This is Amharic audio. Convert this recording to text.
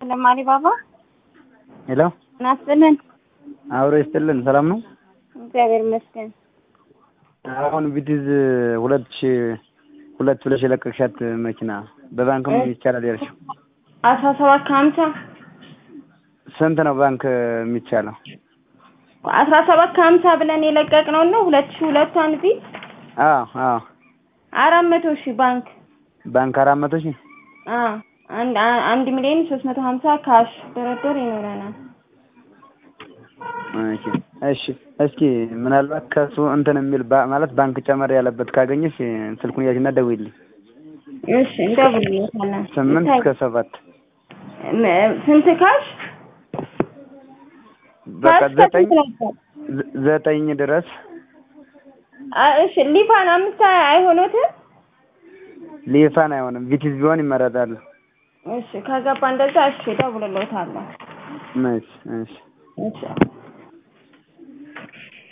ይስጥልን አሊባባ። ሄሎ ናስጥልን። አብሮ ይስጥልን። ሰላም ነው? እግዚአብሔር ይመስገን። አሁን ቪቲዝ ሁለት ሺ ሁለት ብለሽ የለቀቅሻት መኪና በባንክም ይቻላል ያልሽው አስራ ሰባት ከሀምሳ ስንት ነው ባንክ የሚቻለው? አስራ ሰባት ከሀምሳ ብለን የለቀቅነው ነው ሁለት ሺ ሁለቷን ቪት አዎ አዎ አራት መቶ ሺህ ባንክ ባንክ አራት መቶ ሺህ አዎ አንድ አንድ ሚሊዮን ሶስት መቶ ሀምሳ ካሽ ድርድር ይኖረናል። እሺ እሺ እስኪ ምናልባት ከሱ እንትን የሚል ባ- ማለት ባንክ ጨመር ያለበት ካገኘሽ ስልኩን ያዥና ደውይልኝ። እሺ እንደውልልዎታለን። ስምንት እስከ ሰባት ም- ስንት ካሽ በቃ ካሽ ዘጠኝ ከስንት ነበር? ዘ- ዘጠኝ ድረስ አ- እሺ ሊፋን አምስት አይሆኑትም? ሊፋን አይሆንም ቪቲዝ ቢሆን ይመረጣል። እሺ ከገባ እንደዛ እሺ እደውልልዎታለሁ። እሺ እሺ እሺ